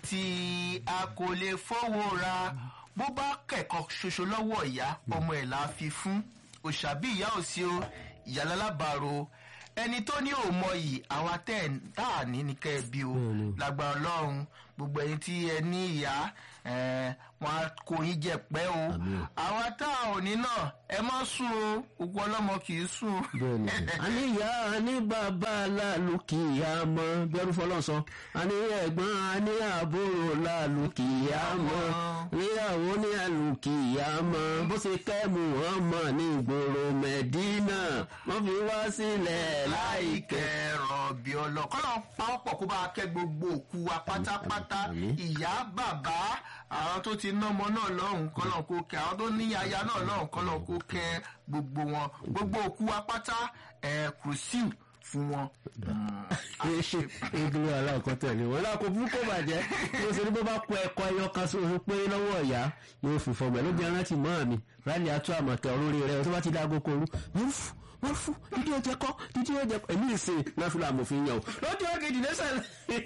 tí a kò lè fowó ra bó bá kẹ̀kọ́ ṣoṣo lọ́wọ́ ìyá ọmọ ẹ̀ la fi fún òṣàbí ìyá ò sí o ìyá lálábàárò ẹni tó ní òmọ yìí àwa tẹ̀ tá à ní ní kẹ́ ẹ bí o lágbára ọlọ́run gbogbo ẹni tí ẹ ní ìyá wọn á kó yín jẹ pẹ́ o àwa tá a ò ní náà ẹ má sùn o gbogbo ọlọ́mọ kì í sùn. bẹ́ẹ̀ni a ní ìyá a ní bàbá aláàlú kì í yá mọ bí ẹrú fọlọ sọ a ní ẹ̀gbọ́n a ní àbúrò láàlú kì í yá mọ níyàwó ní àlù kì í yá mọ bó ṣe kẹ́mu wọn mọ̀ ní ìgboro mẹ́dínà wọ́n fi wá sílẹ̀ láìkẹ́. rọ̀bì ọlọ́ kọ́lọ́ pàápọ̀ kó bá a kẹ́ gbogbo òkú wa pátápátá ìyá bàbá àwọn tó ti ná ọmọ náà lọ́hùn kọ́lọ́ kó kẹ́ àwọn tó ní aya náà lọ́hùn kọ́lọ́ kó kẹ́ gbogbo wọn gbogbo òkú wa pátá ẹ̀ kùrùsíù fún wọn. ìdúró aláàkọ́ tẹ̀lé wọn láàkó fún kó bàjẹ́ bí ó ṣe ní bó bá kọ ẹ̀kọ́ ẹyọ kan sóhun pé lọ́wọ́ ìyá yóò fi fọmọ ẹ̀ ló jẹ́ rántí mọ́ mi rálì atú àmọ̀tẹ́ olórí rẹ̀ tó bá ti dágó koru wọ́n fún wọ́n fún dídí oúnjẹ kọ́ dídí oúnjẹ kọ́ èmi ìsìn náà fi làmò fi yàn o lọ́jọ́ kejì lẹ́sẹ̀.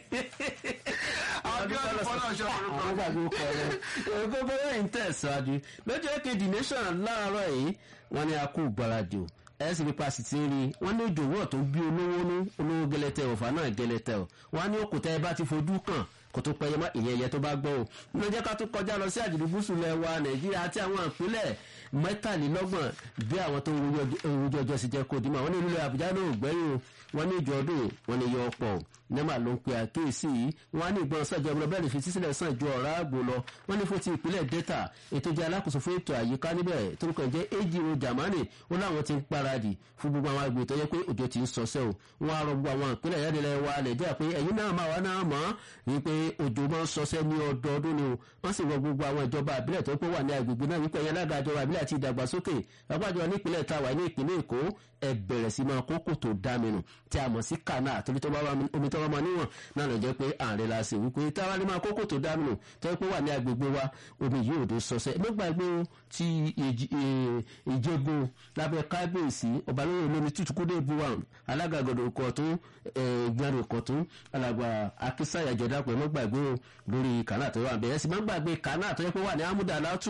Abíọ́dún Fọlọ́ṣọ́ orúkọ. àwọn gbàgbé kọ rẹ gbogbo ẹ̀ ń tẹ̀síwájú lọ́jọ́ kejì nation láàárọ̀ yìí wọ́n ní a kú gbáradì o ẹ sì nípa sì ti ń rí wọn ní ìdòwò tó bí olówó ní olówó gẹlẹtẹ ọfà náà gẹlẹtẹ o wọn ní òkúta ẹ bá ti fojú kàn kò tó pẹyẹ má ìyẹn ẹyẹ tó bá gbọ́ o nínú jẹ́ ká tó kọjá lọ sí àjùlù gúúsù lẹ̀ wa nàìjíríà àti àwọn ìpínlẹ̀ mẹ́tàlélọ́gbọ̀n bí àwọn tó ń rojú ọjọ́ sí jẹ́ kó dìímọ̀ wọn ní ìlú àbújá náà gbẹ́yìn o wọn ní ìjọ ọdún wọn ní yọ ọ̀pọ̀ nẹ́mà ló ń pe àkíyèsí yìí wọn á ní ìgbọ́n sàjọ ọmọ bẹ́ẹ̀ lè fi sísílẹ̀ sàn ju ọ̀rá àgbò lọ wọn ní fún ti ìpínlẹ̀ delta ètò jẹ́ alákòóso fún ètò àyíká níbẹ̀ torúkọ jẹ́ ejiro jamani ó láwọn ti ń paradì fún gbogbo àwọn agbègbè tó yẹ pé òjò ti ń sọsẹ́ o wọn á rọ gbogbo àwọn ìpínlẹ̀ yẹ́dẹ̀lẹ̀ wa nàìjíríà pé ẹ̀yin náà máa wá náà mọ̀ wípé òjò máa ń sọsẹ́ ní ọdọọdún ni o wọ́n sì rọ gbogbo àwọn ìjọba àbílẹ̀ tó pé wà ní agbègbè náà wípé ẹ̀yin alága ìjọba àbílẹ̀ àti ìdàgbàsókè lápájọ nípínlẹ̀ táwa ní ìpínlẹ̀ èkó ẹ bẹ̀rẹ̀ sí máa kókò tó dáminù tí a mọ̀ sí kànáà torí tó bá wà omi tó bá máa níwọ̀n náà lọ jẹ́ pé ààrẹ la ṣe wípé táwa ní máa kókò tó dáminù tó pé wà ní agbègbè wa omi yìí ò dé sọsẹ́ ló gbàgbé ti ìjẹ́gun lábẹ́ kábíyèsí ọbalóyè olómi tútùkúdé buwan alága gọdọ̀ kọ̀tún gbẹ̀rù kọ̀tún alàgbà akísáyà jọ̀dá pẹ̀lú gbàgbé lórí kànáà tó wà bẹ̀rẹ̀ sí máa gbàgbé kànáà tó yẹ pé wà ní amúdà látù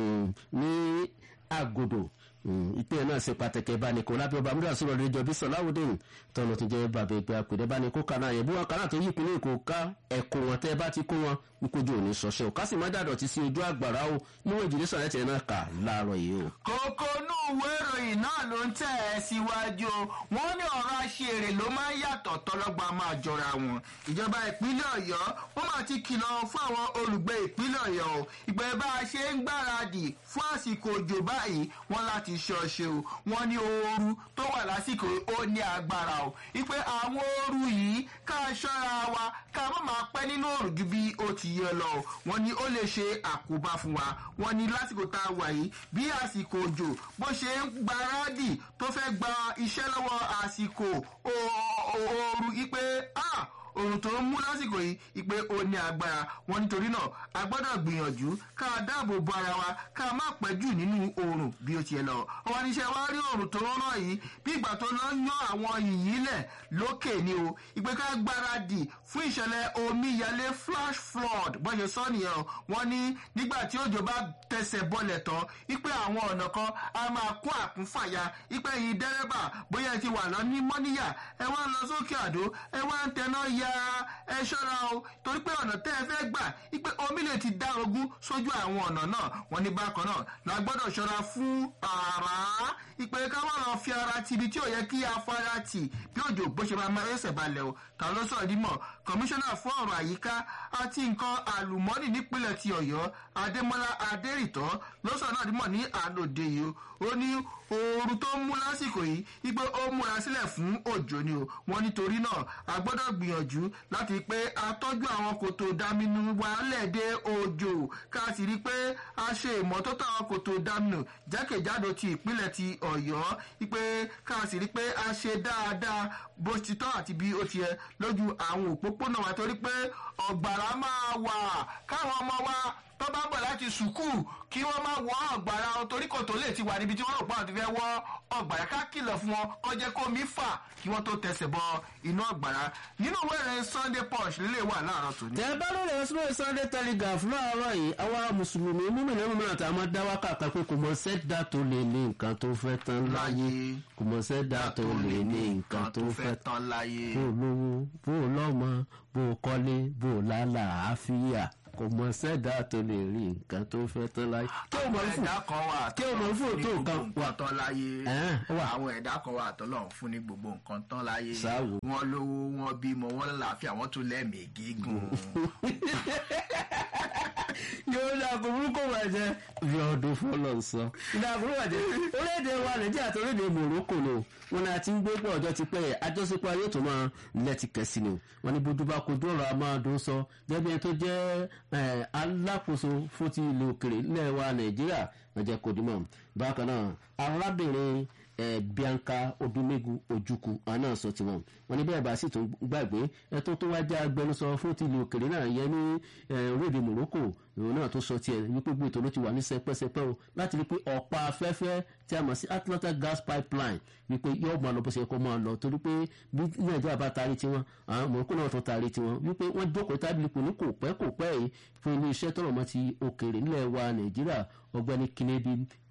ní àgòdò ìpínlẹ̀ náà ṣe pàtàkì ìbánikó lábẹ́ ọba amúdà sọ̀rọ̀ lórí ìjọba sọ̀láwùdín tọ́nà tó jẹ́ bàbá ìgbé àpèdè ìbánikó kanáà yẹn bí wọn kanáà tó yí ìpínlẹ̀ èkó ká ẹ̀kọ́ wọn tẹ́ bá ti kó wọn wípójú òní sọ̀ṣẹ́ ò kásì má dàdọ̀ ti sí ojú àgbàrá o níwọ̀n ìjìnlẹ̀ sọ̀rọ̀ ẹ̀tẹ̀ náà kà láàárọ̀ yìí o. kókó inú ìwé ìròyìn náà ló ń tẹ̀ ẹ́ síwájú wọn ní ọ̀rọ̀ aṣèrè ló máa ń yàtọ̀ tọ́lọ́gba máa jọra wọn ìjọba ìpínlẹ̀ ọ̀yọ́ wọ́n máa ti kìlọ̀ fún àwọn olùgbé ìpínlẹ̀ ọ̀yọ́ o ìgbẹ́ bá a ṣe ń gbáradì fún àsìkò òjò báyìí wọ́n láti ṣọṣe o wọ́n ní ooru tó wà lásìkò ó ní agbára o ìpè àwọn ooru yìí ká ṣọ́ra wa ká má máa pẹ́ nínú òrùn ju bí ó ti yẹ lọ o wọ́n ní ó lè ṣe àkóbá fún wa wọ́n ní lásìkò tá a wà yìí bí àsìkò òjò bó ṣe ń gbáradì tó fẹ́ gba iṣẹ́ lọ́wọ́ àsìkò ooru ìpè ah òrùn tó ń mú lásìkò yìí ìpè ó ní agbára wọn nítorí náà a gbọ́dọ̀ gbìyànjú ká dáàbò bo ara wa ká má pẹ́ jù nínú oòrùn bí ó tiẹ̀ lọ. ọwọ́ níṣẹ́ wá rí òrùn tó ń ràn yìí bí ìgbà tó lọ yan àwọn yìnyín lẹ̀ lókè ni o ìpè ká gbáradì fún ìṣẹ̀lẹ̀ omíyalé flash flood bọ́n ṣe sọ nìyẹn o wọ́n ní nígbà tí òjò bá tẹsẹ̀ bọ́lẹ̀ tán ìpè àwọn ọ̀nà kan a máa kún àkúnfàyà ìpè yìí dẹ́rẹ́bà bóyá ẹ ti wà lọ ní mọ́níyà ẹ wá ń lọ sókè àdó ẹ wá ń tẹná ya ẹ ṣọ́ra o torí pé ọ̀nà tẹ́ ẹ fẹ́ gbà ipe omi lè ti dá ogún sójú àwọn ọ̀nà náà wọ́n ní bákan náà la gbọ́dọ̀ ṣọ́ra fún àrá ipe ká wọ́n lọ fi ara ti ibi tí ò yẹ kí afárá tì bí òjò bó ṣe máa máa ẹsẹ̀ balẹ̀ o ta ló sọ̀rọ̀ dímọ̀ kọmíṣánná fún ọ̀rọ̀ àyíká àti nǹkan àlùmọ́nì nípínlẹ̀ ti ọ̀yọ́ adémọ́lá adérìtọ́ ló sọ̀rọ̀ náà dímọ̀ ní àlòdè yìí ó ní ooru tó ń mú lásìkò yìí ipe ó múra sílẹ̀ fún òjò ni o wọ́n nítorí náà a gbọ́dọ̀ gbìyànjú láti pé a tọ́jú àwọn kòtò dáminú wálẹ̀ dé òjò ká sì rí i pé a ṣe ìmọ́tótó àwọn kòtò dáminú jákèjádò ti ìpínlẹ̀ ti ọ̀yọ́ ipe ká sì rí i pé a ṣe dáadáa bó ti tọ́ àti bí ó ti yẹ lójú àwọn òpópónà wa torí pé ọ̀gbàrá máa wà káwọn ọmọ wa tó bá bọ̀ láti sùkúù kí wọ́n má wọ́ ọ̀gbàrá wọn torí kò tó lè ti wà níbi tí wọ́n rò pé àwọn ti fẹ́ wọ́ ọ̀gbàrá ká kìlọ̀ fún wọn kó jẹ́ kó mi fà kí wọ́n tó tẹsẹ̀ bọ inú ọ̀gbàrá nínú ìwé ìrìn sunday punch lílé wà láàárọ̀ tòní. tẹ bá lórí ẹsùn sunday telegraph láàárọ̀ yìí àwa mùsùlùmí múmìnira múmìnira tá a máa dá wákàtà pé kò mọ sẹ́dá tó lè ní nǹkan tó fẹ́ tán láyé kò mọ sẹ́dá tó lè ní nǹkan tó fẹ́ tán láyé. bó lówó bó lọ́mọ bó kọ́lé bó lálàáfíà kò mọ sẹ́dá tó lè rí nǹkan tó fẹ́ tán láyé. kí o mọ̀ fún ẹ̀dá kan wà kí o mọ̀ fún òtó nǹkan wà tán láyé Ẹ̀hẹ́n, ó wà. àwọn ẹ̀dá kan wà tọ́lọ́run fún ní gbogbo nǹkan tán láyé Sáwò. wọ́n lówó wọ́n bímọ wọ́n lálàáfíà wọ́n tún lẹ́mìí gígùn. yóò dá kó burúkú bàjẹ́ bí ọdún fọlọ́ sọ. ìdá burúkú bàjẹ́ orílẹ̀-èdè wa nàìjíríà àti orílẹ̀-èdè morocco ni o wọn ni a ti ń gbé pé ọjọ́ ti pẹ́ yẹ àjọṣepọ̀ ayé tó máa lẹ́tì kẹ́sì ni o wọn ni bójú bá kojú ọ̀rọ̀ amáàdún sọ gẹ́gẹ́ ẹni tó jẹ́ eh, alákòóso fún ti ilé òkèrè ilẹ̀ wa nàìjíríà lọ́jọ́ kodimọ̀ bákan náà arábìnrin eh, bianca odumegu ojukwu àwọn náà sọ tiwọn wọn ní bẹ́ẹ̀ bá sì tún gbàgbé ẹtọ́ tó wá já agbẹnusọ fún ti ilé òkèrè náà yẹ ní eh, orílẹ̀-èdè morocco ìròyìn náà tó sọ tiẹ̀ wípé gbé ètò ló ti wà ní sẹpẹ́sẹpẹ́ o láti rí pé ọ̀pá afẹ́fẹ́ tí a mọ̀ sí atlanta gas pipeline wípé yóò máa lọ bó ṣe kó máa lọ torí pé bí nàìjíríà bá taari tiwọn àwọn morocco náà tó taari tiwọn wípé wọ́n jókòó tábìlì kò ní kò pẹ́ kò pẹ́ yìí fún ilé iṣẹ́ tọrọ mọ́ ti òkèrè nílẹ̀ wa nàìjíríà ọgbẹ́ni kennedy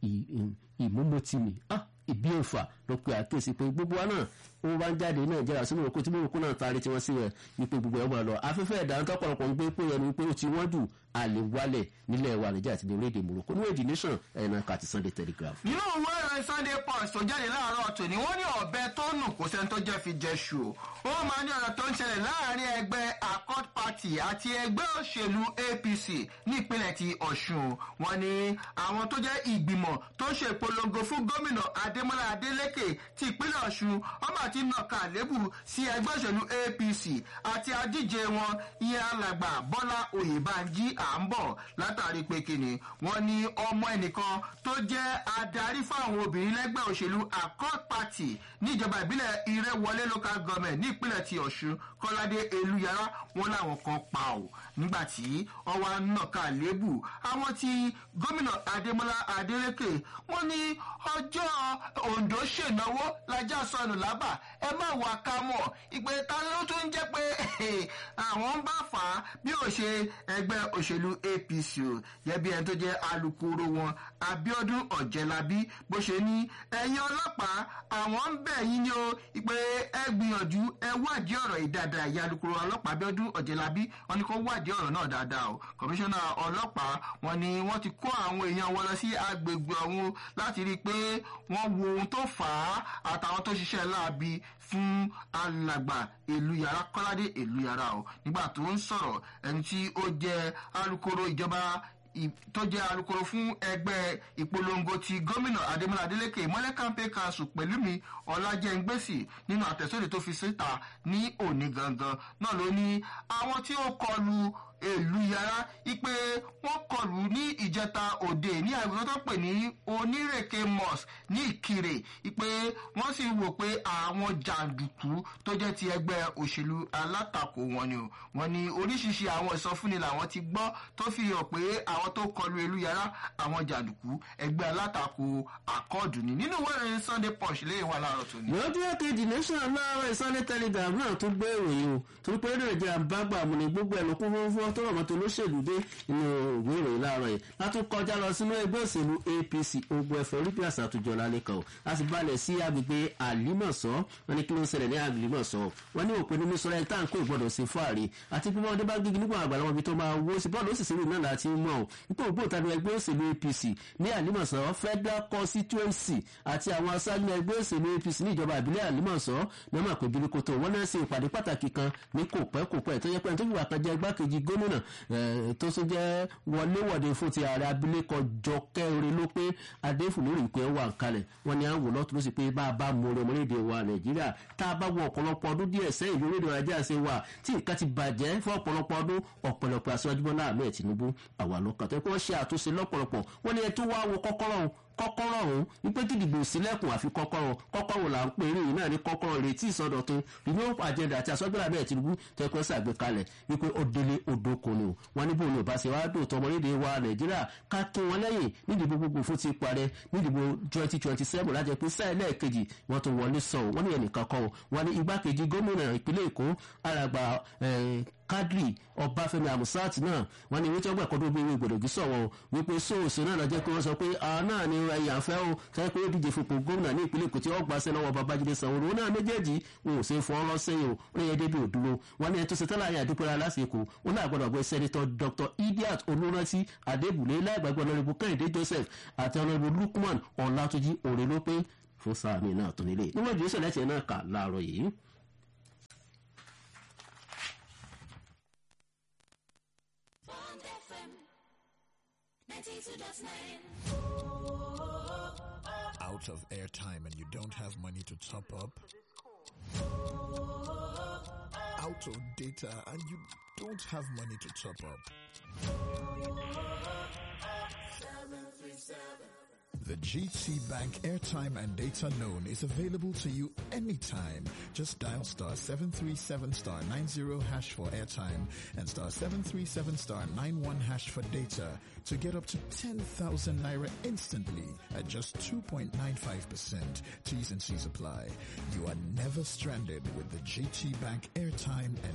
ìmúmọ́tìmí ah ìbí òfà ló pe àkíyèsí pé gbogbo wa náà ó bá ń jáde nàìjíríà sínú òkú tí morocco náà taari tiwọn sí rẹ wípé gbogbo ẹ̀ wọ́n lọ afẹ́fẹ́ ẹ̀dá tọ́pọ̀lọpọ̀ ń gbé pé ẹnu wípé ó ti wọ́n jù àlè wálẹ̀ nílẹ̀ wa nàìjíríà àti ní orílẹ̀-èdè morocco ní èdè nation ẹ̀yìn kàti sunday telegraph. nínú ìwé ìròyìn sunday punch tó jáde láàárọ̀ tòní wọ́n ní ọ̀bẹ tó nù kó sẹ́ni tó jẹ́ fi jẹ ṣù ó máa ní ọ̀rọ̀ tó ń ṣẹlẹ̀ láàrin ẹgbẹ́ accord party àti ẹgbẹ́ òṣèlú apc ní ìpínlẹ̀ ti ọ̀ṣun wọn ni àwọn tó jẹ́ ìgbìmọ̀ tó ṣe ìpolongo fún gómìnà adémọlá adélèké ti ìpínlẹ̀ ọ̀ṣun ọmọ àti nàka àlébù sí ẹgbẹ́ òṣèlú apc àti adíje wọn ìyẹn alàgbà bọ́lá oyèbánjí à ń bọ̀ látàrí pé kíni wọ́n ní ọmọ ẹnìkan tó jẹ́ adarí fáwọn obìnrin lẹ́gbẹ́ òṣèlú accord party níjọba ìbílẹ̀ ìrẹ́wọlé local government ní ìpínlẹ̀ ti ọ̀ṣun kọ́ládé elúyàrá wọn làwọn kan pa ò nígbà tí ọwọ́ nàka lébù àwọn ti gómìnà adémọlá adélèké wọn ní ọjọ́ ondo ṣènáwó lajá sọnù lábà ẹ má wà ká mọ̀ ìpè ta ló tún jẹ́ pé àwọn ń bá fà á bí ó ṣe ẹgbẹ́ òṣèlú apc o yẹbi ẹni tó jẹ́ alukoro wọn abiodun ọ̀jẹ̀lábí bó ṣe ní ẹ̀yin ọlọ́pàá àwọn ń bẹ̀ yín ni o ìpè ẹ gbìyànjú ẹ wádìí ọ̀rọ̀ yìí dáadáa ìyá alukoro ọlọ́pàá abiodun ọ̀jẹ̀lábí wọn ni kó wádìí ọ̀rọ̀ náà dáadáa o kọmíṣánná ọlọ́pàá wọn ni wọ́n ti kó àwọn èèyàn wọn lọ sí agbègbè ọ̀hún láti rí i pé wọ́n wo ohun tó fà á àtàwọn tó ṣiṣẹ́ láabi fún alàgbà ìlú yàrá kọ́ládé ìlú yàrá o nígbà tó ń sọ̀rọ̀ ẹni tí ó jẹ́ alukoro ìjọba tó jẹ́ alukoro fún ẹgbẹ́ ìpolongo ti gómìnà adémọlá adélèké ìmọ̀lẹ́ campaign council pẹ̀lú mi ọ̀làjẹ́ngbèsì nínú àtẹ̀sóde tó fi síta ní òní gangan náà ló ní àwọn tí ó kọlu èlú yàrá ipe wọn kọlù ní ìjẹta òde ní àgbẹ̀wò tó pè ní onírèké mosque ní ìkirè ipe wọn sì wò pé àwọn jàǹdùkú tó jẹ́ ti ẹgbẹ́ òṣèlú alátakò wọn ni o wọn ni oríṣiríṣi àwọn ìsọfúnni làwọn ti gbọ́ tó fi hàn pé àwọn tó kọlu èlú yàrá àwọn jàǹdùkú ẹgbẹ́ alátakò àkọọdù ni nínú ìwé ìròyìn sunday punch lè wà láàárọ̀ tó ní. lọ́jọ́ kejì nation láàárọ̀ sunday telegram náà tún gbé ìròyìn o torí pé nàìjíríà bá gbà mú ni gbogbo ẹ̀ ló kún fún fún tó rọ̀ mọ́tò olóṣèlú dé inú ìwé ìròyìn láàárọ̀ yìí látún kọjá lọ sínú ẹgbẹ́ òṣèlú apc ogun ẹ̀fọ́ orí píàsà àtúnjọ lálẹ́kọ̀ a sì balẹ̀ sí agbègbè àlímọ̀sọ́ wọn ní kí ló ń ṣẹlẹ̀ ní àlímọ̀sọ́ wọn ní òpin nínú sọ́ra ẹ̀ta nǹkó ìgbọ́dọ̀ sí fáàrí àti pé wọ́n dé bá gígí nígbà àgbàlá wọn bí tó máa wó sí bọ́ọ̀lù òṣìṣẹ́ ìlú náà láti mọ̀ ọ́ ipò ògbóǹtarì ẹgbẹ́ òṣèlú apc ní àlímọ̀sọ́ federal constituency àti àwọn aṣáájú ẹgbẹ́ òṣèlú apc ní ìjọba ìbílẹ̀ àlímọ̀sọ́ ní ọmọ àpè birikoto wọn náà ṣe ìpàdé pàtàkì kan ní kò pẹ́ kò pẹ́ tó yẹ pé tó fi wà kan jẹ́ igbákejì gómìnà tó tún jẹ́ wọléwọ̀de fún ti ààrẹ abilékọ jọkẹ́ orí ló pé adéfù lórí ìpè wà kalẹ̀ wọn ni à ń wò lọ́tún ló sì pé bá a bá mú orí ọmọlédè wa nàìjíríà tá a bá wọ ọ̀pọ̀lọpọ̀ ọdún díẹ̀ sẹ́yìn lórí èdè nàìjíríà ṣe wà tí nǹkan ti bàjẹ́ fún ọ̀pọ̀lọpọ̀ ọdún ọ̀pọ̀lọpọ̀ aṣáájú bọ́lá ahmed tinubu àwa lọ́kàn tó yẹ kí wọ́n ṣe àtúnṣe lọ́pọ̀lọpọ̀ wọ́n ní ẹ tó wá wo kọ́kọ́rọ́ kọ́kọ́rọ́ ọ̀hún wípé kí ìdìbò sílẹ̀kùn àfi kọ́kọ́rọ́ kọ́kọ́rọ́ là ń pè eré yìí náà ní kọ́kọ́rọ́ retí ìsọdọ̀tun renewal agenda àti àsọgbẹ́rẹ́ abẹ́rẹ́ Tinubu tẹ́kọ̀ ṣàgbékalẹ̀ wípé ó délé odò kò ní o wọn níbo ni ò bá ṣe wá dùn tọmọlédè wa Nàìjíríà ká kí wọn lẹ́yìn nídìbò gbogbo fún ti parẹ́ nídìbò twenty twenty seven lájẹ pé sáà lẹ́ẹ̀kejì wọn tó wọlé sọ wọn ní ẹnìkan kọ́ wọn ní igbákejì gómìnà ìpínlẹ̀ Èkó alàgbà Kadri Ọbáfẹ́mi Amusat náà wọn ní ìwé tí wọn gbà kọdún bí ìwé gbòdògì sọ̀wọ́ wípé sóòsì náà lọ́jọ́ pé wọ́n sọ pé àwọn náà ní ẹ̀yà fẹ́ o sọ pé ó díje fipò gómìnà ní ìpínlẹ̀ Èkó tí wọ́n gbà sẹ́nà wọn Babájídé Sanwó-Olú náà méjèèjì wọn ò ṣe fọ́ ọ́ lọ́sẹ̀yìn o ó yẹ débi òdúró wọn ní ẹni tó ṣe tẹ́lẹ̀ àyà àdúpẹ́ lásìkò wọn náà gbọ́dọ̀ gbé sẹ́nitọ́ Dr Idiat Olúrántí Adébùlé láìgbàgbọ́ ọ̀nàrẹ́bù Kẹ́hìndé Joseph àti ọ̀nàrẹ́bù Lukman Ọ̀làtúnjì Òrèlópé fún sáà mi náà tó nílé níwọ̀n ìdíyẹ́sẹ̀ lẹ́sẹ̀ náà kà láàárọ̀ yìí. Bond FM 92.9. out of airtime and you don't have money to top up, out of data and you don't have money to top up. The GT Bank airtime and data loan is available to you anytime. Just dial star 737 star 90 hash for airtime and star 737 star 91 hash for data to get up to 10,000 naira instantly at just 2.95%. T's and C's apply. You are never stranded with the GT Bank airtime and